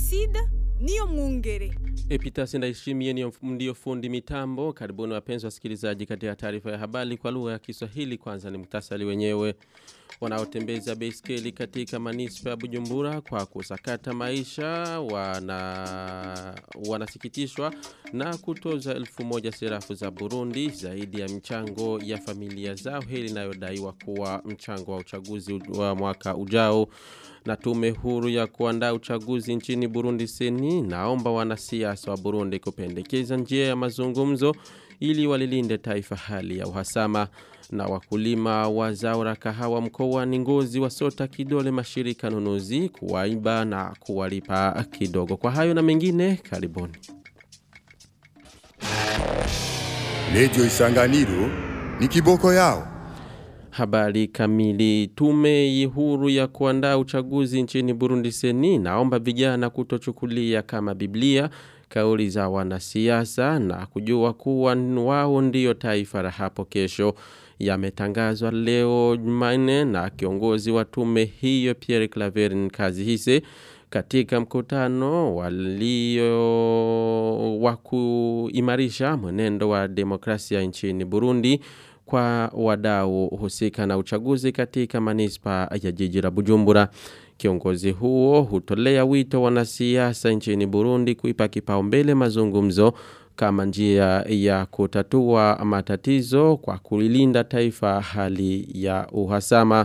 Placide niyo mwungere. Epitasi Ndayishimiye ni ndio fundi mitambo. Karibuni wapenzi wasikilizaji katika taarifa ya habari kwa lugha ya Kiswahili. Kwanza ni muktasari wenyewe. Wanaotembeza baiskeli katika manispa ya Bujumbura kwa kusakata maisha wana wanasikitishwa na kutoza elfu moja serafu za Burundi zaidi ya mchango ya familia zao hili inayodaiwa kuwa mchango wa uchaguzi wa mwaka ujao na tume huru ya kuandaa uchaguzi nchini Burundi seni naomba wanasiasa wa Burundi kupendekeza njia ya mazungumzo ili walilinde taifa hali ya uhasama na wakulima wa zao la kahawa mkoani Ngozi wasota kidole mashirika nunuzi kuwaiba na kuwalipa kidogo. Kwa hayo na mengine karibuni. Radio Isanganiro ni kiboko yao. Habari kamili tume huru ya kuandaa uchaguzi nchini Burundi seni naomba vijana kutochukulia kama Biblia kauli za wanasiasa na kujua kuwa wao ndio taifa la hapo kesho yametangazwa leo Jumanne na kiongozi wa tume hiyo Pierre Claver Kazihise katika mkutano walio wa kuimarisha mwenendo wa demokrasia nchini Burundi kwa wadau husika na uchaguzi katika manispa ya jiji la Bujumbura. Kiongozi huo hutolea wito wanasiasa nchini Burundi kuipa kipaumbele mazungumzo kama njia ya kutatua matatizo kwa kulilinda taifa hali ya uhasama.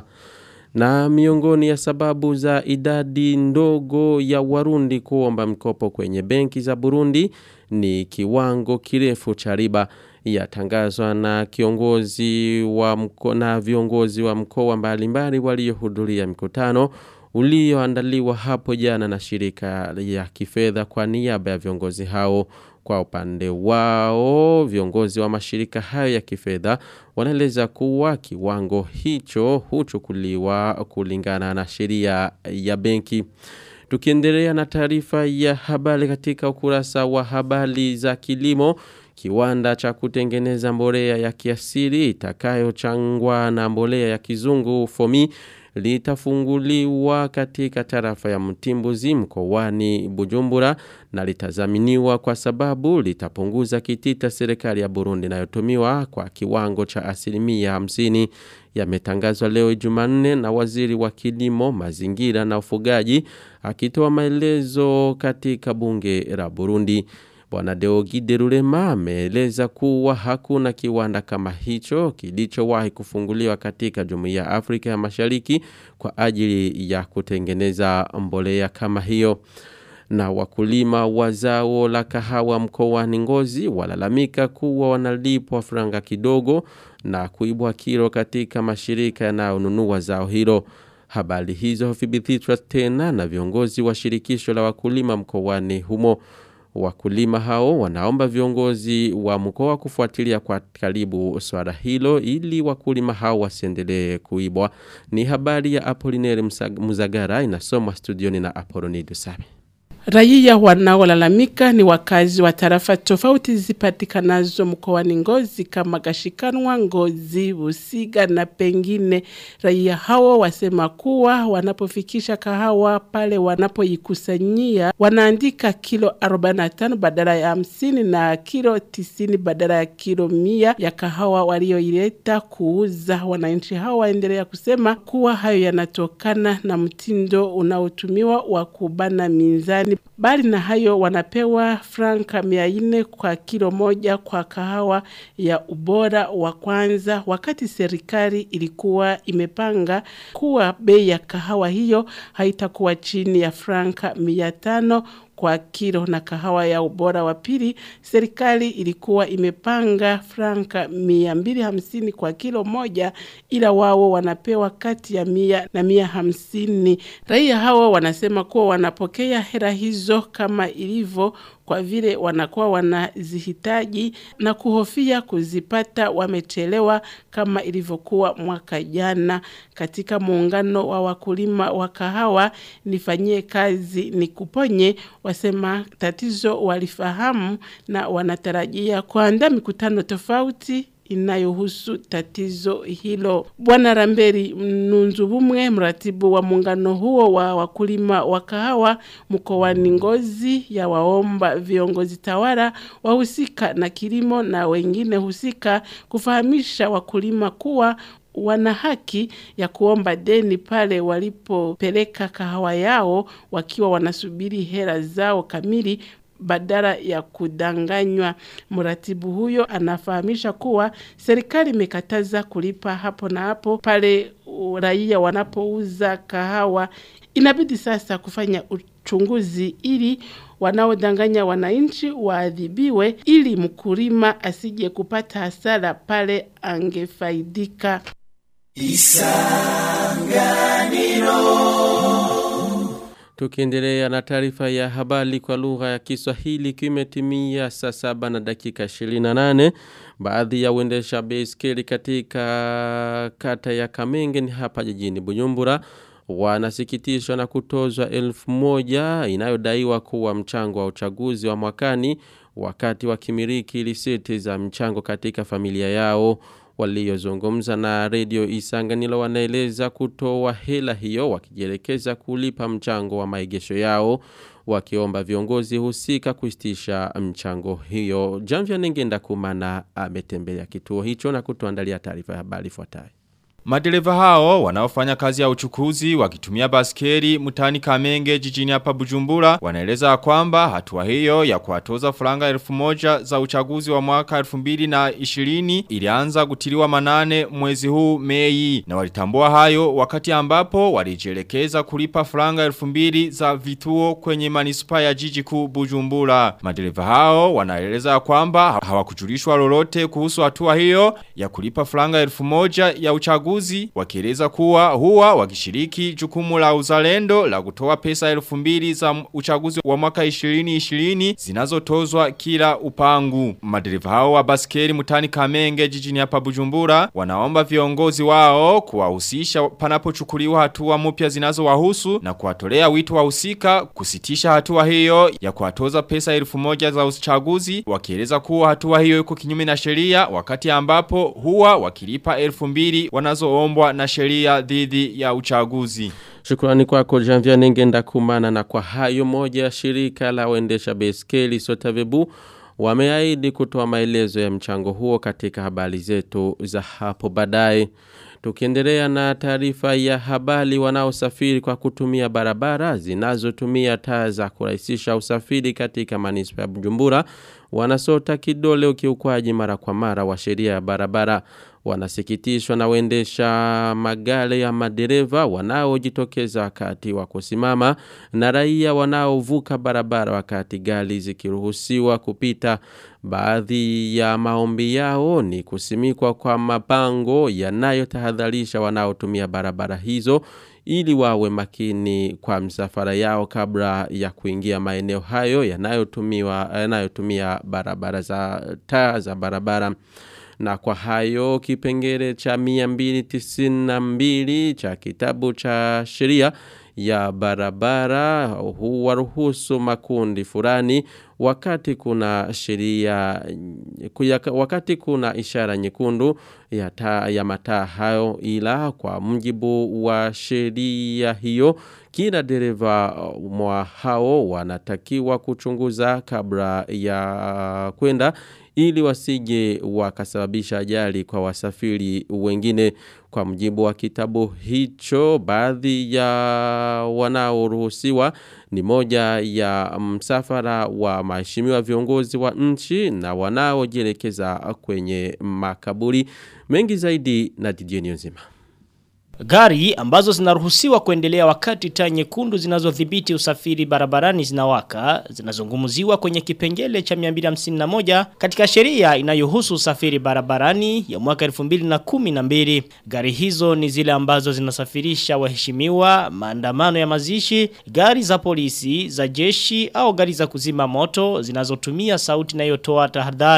Na miongoni ya sababu za idadi ndogo ya warundi kuomba mkopo kwenye benki za Burundi ni kiwango kirefu cha riba yatangazwa na kiongozi wa mko, na viongozi wa mkoa mbalimbali waliohudhuria mkutano ulioandaliwa hapo jana na shirika ya kifedha kwa niaba ya viongozi hao kwa upande wao viongozi wa mashirika hayo ya kifedha wanaeleza kuwa kiwango hicho huchukuliwa kulingana na sheria ya benki tukiendelea na taarifa ya habari katika ukurasa wa habari za kilimo kiwanda cha kutengeneza mbolea ya kiasili itakayochangwa na mbolea ya kizungu fomi litafunguliwa katika tarafa ya Mtimbuzi mkoani Bujumbura na litazaminiwa kwa sababu litapunguza kitita serikali ya Burundi inayotumiwa kwa kiwango cha asilimia hamsini yametangazwa leo Jumanne na waziri wa kilimo, mazingira na ufugaji akitoa maelezo katika bunge la Burundi. Bwana Deogide Rurema ameeleza kuwa hakuna kiwanda kama hicho kilichowahi kufunguliwa katika Jumuiya ya Afrika ya Mashariki kwa ajili ya kutengeneza mbolea kama hiyo. Na wakulima wa zao la kahawa mkoani Ngozi walalamika kuwa wanalipwa franga kidogo na kuibwa kilo katika mashirika yanayonunua zao hilo. Habari hizo huthibitishwa tena na viongozi wa shirikisho la wakulima mkoani humo. Wakulima hao wanaomba viongozi wa mkoa kufuatilia kwa karibu swala hilo ili wakulima hao wasiendelee kuibwa. Ni habari ya Apolineri Muzagara inasomwa studioni na Apolonido Sabe. Raia wanaolalamika ni wakazi wa tarafa tofauti zipatikanazo mkoani Ngozi kama Gashikanwa, Ngozi, Busiga na pengine. Raia hao wasema kuwa wanapofikisha kahawa pale wanapoikusanyia wanaandika kilo 45 badala ya 50 na kilo 90 badala ya kilo 100 ya kahawa walioileta kuuza. Wananchi hao waendelea kusema kuwa hayo yanatokana na mtindo unaotumiwa wa kubana minzani Bali na hayo wanapewa franka mia nne kwa kilo moja kwa kahawa ya ubora wa kwanza wakati serikali ilikuwa imepanga kuwa bei ya kahawa hiyo haitakuwa chini ya franka mia tano kwa kilo na kahawa ya ubora wa pili serikali ilikuwa imepanga franka mia mbili hamsini kwa kilo moja ila wao wanapewa kati ya mia na mia hamsini raia hawa wanasema kuwa wanapokea hera hizo kama ilivyo kwa vile wanakuwa wanazihitaji na kuhofia kuzipata wamechelewa kama ilivyokuwa mwaka jana katika muungano wa wakulima wa kahawa nifanyie kazi ni kuponye wasema tatizo walifahamu na wanatarajia kuandaa mikutano tofauti inayohusu tatizo hilo. Bwana Ramberi Mnunzu Bumwe, mratibu wa muungano huo wa wakulima wa kahawa mkoani Ngozi, ya waomba viongozi tawala wahusika na kilimo na wengine husika kufahamisha wakulima kuwa wana haki ya kuomba deni pale walipopeleka kahawa yao wakiwa wanasubiri hela zao kamili badala ya kudanganywa. Mratibu huyo anafahamisha kuwa serikali imekataza kulipa hapo na hapo pale raia wanapouza kahawa. Inabidi sasa kufanya uchunguzi ili wanaodanganya wananchi waadhibiwe ili mkulima asije kupata hasara pale angefaidika. Tukiendelea na taarifa ya habari kwa lugha ya Kiswahili kimetimia saa saba na dakika 28 baadhi ya uendesha baiskeli katika kata ya Kamenge ni hapa jijini Bujumbura wanasikitishwa na kutozwa elfu moja inayodaiwa kuwa mchango wa uchaguzi wa mwakani wakati wakimiliki risiti za mchango katika familia yao waliozungumza na redio Isanganilo wanaeleza kutoa hela hiyo wakijielekeza kulipa mchango wa maegesho yao wakiomba viongozi husika kusitisha mchango hiyo. Jamvya Nengenda Kumana ametembelea kituo hicho na kutuandalia taarifa ya habari ifuatayo. Madereva hao wanaofanya kazi ya uchukuzi wakitumia baskeri mutani Kamenge jijini hapa Bujumbura wanaeleza kwamba hatua hiyo ya kuwatoza franga elfu moja za uchaguzi wa mwaka elfu mbili na ishirini ilianza kutiliwa manane mwezi huu Mei na walitambua hayo wakati ambapo walijielekeza kulipa franga elfu mbili za vituo kwenye manispa ya jiji kuu Bujumbura. Madereva hao wanaeleza kwamba hawakujulishwa lolote kuhusu hatua hiyo ya kulipa franga elfu moja ya uchaguzi uchaguzi wakieleza kuwa huwa wakishiriki jukumu la uzalendo la kutoa pesa elfu mbili za uchaguzi wa mwaka 2020 zinazotozwa kila upangu. Madereva hao wa baskeri mutani Kamenge jijini hapa Bujumbura wanaomba viongozi wao kuwahusisha panapochukuliwa hatua mpya zinazowahusu na kuwatolea wito wahusika kusitisha hatua hiyo ya kuwatoza pesa elfu moja za uchaguzi wakieleza kuwa hatua hiyo iko kinyume na sheria wakati ambapo huwa wakilipa elfu mbili wanazo zinazoombwa na sheria dhidi ya uchaguzi. Shukrani kwako Janvia Nengenda Kumana na kwa hayo moja shirika la waendesha baiskeli Sotavebu wameahidi kutoa maelezo ya mchango huo katika habari zetu za hapo baadaye. Tukiendelea na taarifa ya habari wanaosafiri kwa kutumia barabara zinazotumia taa za kurahisisha usafiri katika manispa ya Bujumbura wanasota kidole ukiukwaji mara kwa mara wa sheria ya barabara wanasikitishwa na waendesha magari ya madereva wanaojitokeza wakati wa kusimama na raia wanaovuka barabara wakati gari zikiruhusiwa kupita baadhi ya maombi yao ni kusimikwa kwa mabango yanayotahadharisha wanaotumia barabara hizo ili wawe makini kwa msafara yao kabla ya kuingia maeneo hayo yanayotumiwa yanayotumia barabara za taa za barabara na kwa hayo kipengele cha 292 cha kitabu cha sheria ya barabara huwaruhusu makundi fulani wakati kuna sheria wakati kuna ishara nyekundu ya, ta, ya mataa hayo ila kwa mjibu wa sheria hiyo kila dereva mwa hao wanatakiwa kuchunguza kabla ya kwenda ili wasije wakasababisha ajali kwa wasafiri wengine kwa mjibu wa kitabu hicho baadhi ya wanaoruhusiwa ni moja ya msafara wa maheshimiwa viongozi wa nchi na wanaojielekeza kwenye makaburi mengi zaidi na Didier nzima Gari ambazo zinaruhusiwa kuendelea wakati taa nyekundu zinazodhibiti usafiri barabarani zinawaka zinazungumziwa kwenye kipengele cha 251 katika sheria inayohusu usafiri barabarani ya mwaka 2012. Gari hizo ni zile ambazo zinasafirisha waheshimiwa, maandamano ya mazishi, gari za polisi, za jeshi au gari za kuzima moto zinazotumia sauti inayotoa tahadhari.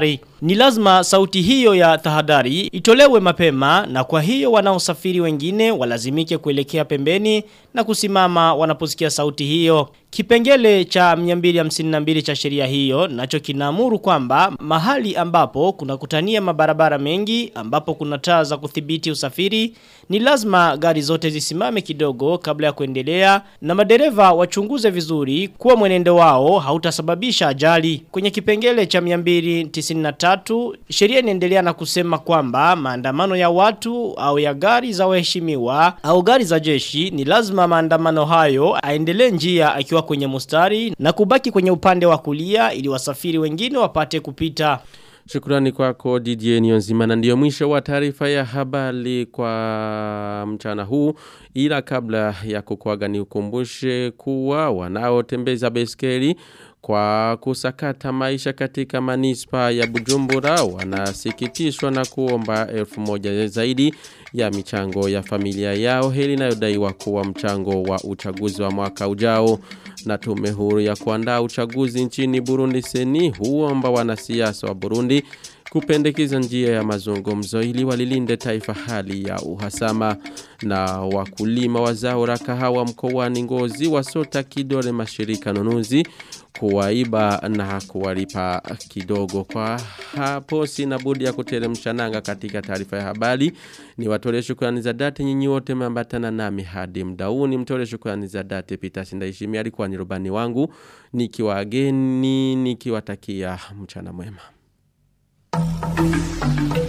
Ni lazima sauti hiyo ya tahadhari itolewe mapema na kwa hiyo wanaosafiri wengine walazimike kuelekea pembeni na kusimama wanaposikia sauti hiyo. Kipengele cha 252 cha sheria hiyo nacho kinaamuru kwamba mahali ambapo kuna kutania mabarabara mengi ambapo kuna taa za kudhibiti usafiri ni lazima gari zote zisimame kidogo kabla ya kuendelea na madereva wachunguze vizuri kuwa mwenendo wao hautasababisha ajali. Kwenye kipengele cha 293 sheria inaendelea na kusema kwamba maandamano ya watu au ya gari za waheshimiwa au gari za jeshi ni lazima maandamano hayo aendelee njia akiwa kwenye mustari na kubaki kwenye upande wa kulia ili wasafiri wengine wapate kupita. Shukrani kwako Didier Nyonzima na ndio mwisho wa taarifa ya habari kwa mchana huu ila kabla ya kukuaga ni ukumbushe kuwa wanaotembeza beskeli kwa kusakata maisha katika manispa ya Bujumbura wanasikitishwa na kuomba elfu moja zaidi ya michango ya familia yao hili inayodaiwa kuwa mchango wa uchaguzi wa mwaka ujao na tume huru ya kuandaa uchaguzi nchini Burundi seni huomba wanasiasa wa Burundi kupendekeza njia ya mazungumzo ili walilinde taifa hali ya uhasama na wakulima wa zao la kahawa mkoani Ngozi wasota kidole mashirika nunuzi kuwaiba na kuwalipa kidogo kwa hapo sina budi ya kuteremsha nanga katika taarifa ya habari ni watole shukrani za dhati nyinyi wote mambatana nami hadi mdauni mtole shukrani za dhati Peter Sindaishimi alikuwa ni rubani wangu nikiwageni nikiwatakia mchana mwema Thank you.